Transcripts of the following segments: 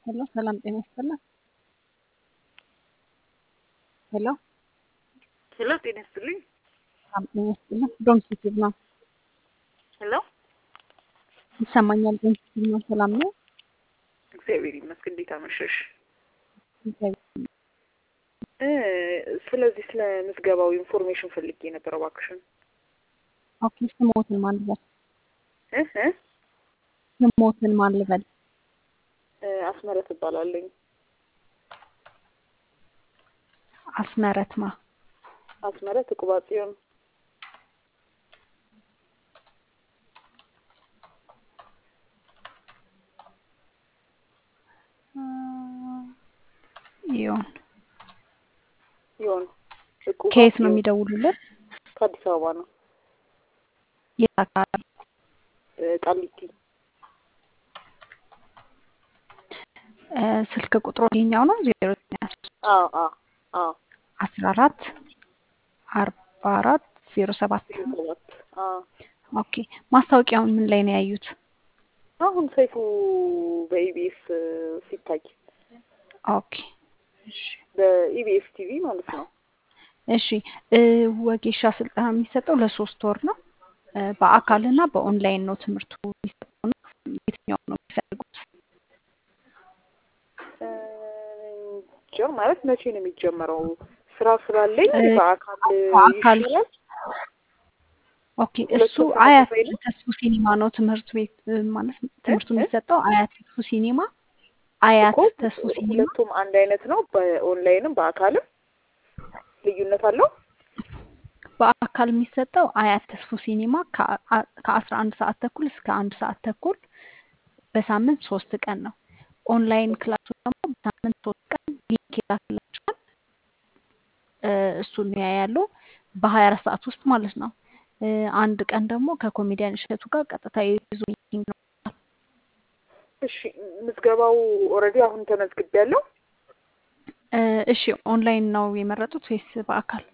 ሄሎ ሰላም ጤና ይስጥልን። ሄሎ ሄሎ ጤና ይስጥልኝ። ሰላም ጤና ይስጥልን። ዶንኪ ቲዩብ ነው ሄሎ ይሰማኛል። ዶንኪ ቲዩብ ነው። ሰላም ነው። እግዚአብሔር ይመስገን። እንዴት አመሸሽ? እግዚአብሔር እ ስለዚህ ስለ ምዝገባው ኢንፎርሜሽን ፈልጌ ነበር እባክሽን። ኦኬ ስሞትን ማን ልበል? እ እ ስሞትን ማን ልበል? እ አስመረት እባላለኝ። አስመረትማ አስመረት እቁባጽዮን ይሁን። ይሆን እቁባ ከየት ነው ጽዮን የሚደውሉልን? ከአዲስ አበባ ነው። የት አካባቢ? እ ቃሊቲ እ ስልክ ቁጥሩ ይኸኛው ነው ዜሮ ዘጠኝ አስራ ሶስት አዎ አዎ አዎ አስራ አራት አርባ አራት ዜሮ ሰባት ዜሮ ሰባት አዎ ኦኬ ማስታወቂያውን ምን ላይ ነው ያዩት? አሁን ሰይፉ በኢቢኤስ ሲታይ ኦኬ እሺ በኢቢኤስ ቲቪ ማለት ነው። እሺ እ ወጌሻ ስልጠና የሚሰጠው ለሶስት ወር ነው። እ በአካልና በኦንላይን ነው ትምህርቱ የሚሰጠው ነው። የትኛው ነው የሚፈልጉት? እ እንጃ ማለት መቼ ነው የሚጀመረው? ስራ ስላለኝ እ በአካል በአካል ይሻላል። ኦኬ እሱ ሁለቱም አያት ተመሳሳይ ነው። ተስፉ ሲኒማ ነው ትምህርት ቤት እ ማለት እ ትምህርቱ እ የሚሰጠው አያት ተስፉ ሲኒማ አያት እኮ ተስፉ ሲኒማ ሁለቱም አንድ አይነት ነው። በኦንላይንም በአካልም ልዩነት አለው። በአካል የሚሰጠው አያት ተስፉ ሲኒማ ከአ- ከአስራ አንድ ሰዓት ተኩል እስከ አንድ ሰዓት ተኩል በሳምንት ሶስት ቀን ነው። ኦንላይን ክላሱ ደግሞ በሳምንት ሶስት ቀን ሊንክ ይላክላችኋል። እ እሱን ያያሉ በሀያ አራት ሰዓት ውስጥ ማለት ነው። እ አንድ ቀን ደግሞ ከኮሜዲያን እሸቱ ጋር ቀጥታ የዙ ሚቲንግ ነው። እሺ ምዝገባው ኦልሬዲ አሁን ተመዝግቤያለሁ። እ እሺ ኦንላይን ነው የመረጡት ወይስ በአካል?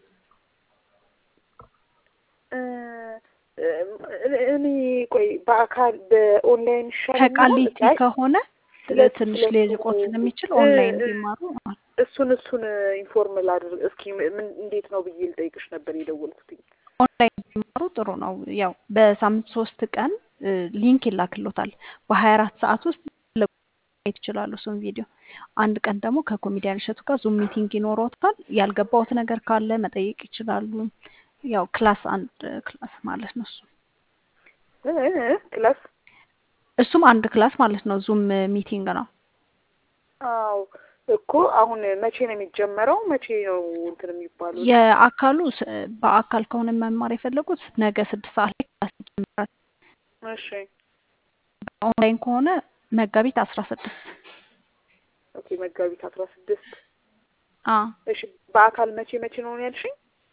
እ እ እኔ ቆይ በአካል በኦንላይን ይሻለኛል። ከቃሊቲ አይ ከሆነ ስለ ትንሽ ስለሱ ሊርቆት ስለሚችል እ ኦንላይን እ ቢማሩ እሱን እሱን ኢንፎርም ላድርግ እስኪ ምን እንዴት ነው ብዬ ልጠይቅሽ ነበር የደወልኩትኝ። ኦንላይን ቢማሩ ጥሩ ነው። ያው በሳምንት ሶስት ቀን እ ሊንክ ይላክሎታል። በሀያ አራት ሰዓት ውስጥ ፈለጉት ማየት ይችላሉ እሱን ቪዲዮ። አንድ ቀን ደግሞ ከኮሜዲያን እሸቱ ጋር ዙም ሚቲንግ ይኖረውታል። ያልገባውት ነገር ካለ መጠየቅ ይችላሉ። ያው ክላስ አንድ ክላስ ማለት ነው እሱ እ እ ክላስ እሱም አንድ ክላስ ማለት ነው። ዙም ሚቲንግ ነው። አዎ እኮ አሁን መቼ ነው የሚጀመረው? መቼ ነው እንትን የሚባሉት? የአካሉ ስ- በአካል ከሆነ መማር የፈለጉት ነገ ስድስት ሰዓት ላይ ክላስ ይጀምራል። እሺ በኦንላይን ከሆነ መጋቢት አስራ ስድስት ኦኬ መጋቢት አስራ ስድስት አ እሺ በአካል መቼ መቼ ነው ያልሽኝ?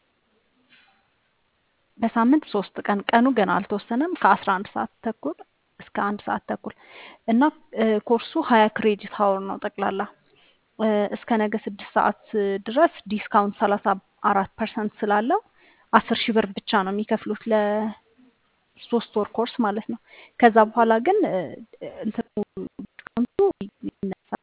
በሳምንት ሶስት ቀን ቀኑ ገና አልተወሰነም። ከአስራ አንድ ሰዓት ተኩል እስከ አንድ ሰዓት ተኩል እና እ ኮርሱ ሀያ ክሬዲት ሀወር ነው ጠቅላላ እ እስከ ነገ ስድስት ሰዓት ድረስ ዲስካውንት ሰላሳ አራት ፐርሰንት ስላለው አስር ሺህ ብር ብቻ ነው የሚከፍሉት ለሶስት ወር ኮርስ ማለት ነው። ከዛ በኋላ ግን እ እንትኑ ዲስካውንቱ ይነሳል።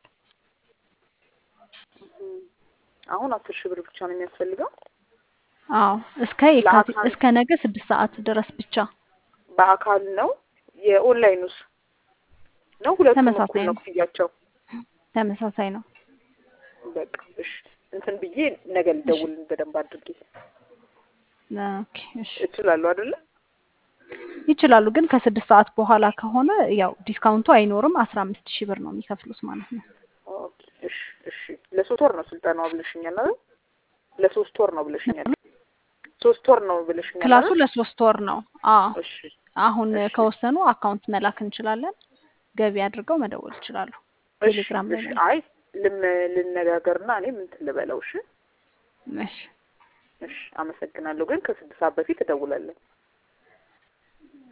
እም፣ አሁን አስር ሺህ ብር ብቻ ነው የሚያስፈልገው አዎ እስከ የካቲት ለአካል እስከ ነገ ስድስት ሰዓት ድረስ ብቻ በአካል ነው። የኦንላይኑስ ነው? ሁለቱም እኩል ተመሳሳይ ነው ነው። ክፍያቸው? ተመሳሳይ ነው። በቃ እሺ እንትን ብዬ ነገ እሺ ልደውል በደንብ አድርጌ ኦኬ እሺ እችላለሁ አይደለ? ይችላሉ። ግን ከስድስት ሰዓት በኋላ ከሆነ ያው ዲስካውንቱ አይኖርም። አስራ አምስት ሺህ ብር ነው የሚከፍሉት ማለት ነው። ኦኬ እሺ እሺ ለሶስት ወር ነው ስልጠናው ብለሽኛል አይደል? ለሶስት ወር ነው ብለሽኛል። ሶስት ወር ነው ብለሽኛል ክላሱ አይደል? ለሶስት ወር ነው። አዎ እሺ አሁን እሺ ከወሰኑ አካውንት መላክ እንችላለን። ገቢ አድርገው መደወል ይችላሉ። እሺ ቴሌግራም ላይ እሺ ነው። አይ ልም ልነጋገርና እኔም እንትን ልበለው። እሺ እሺ እሺ አመሰግናለሁ። ግን ከስድስት ሰዓት በፊት እደውላለሁ።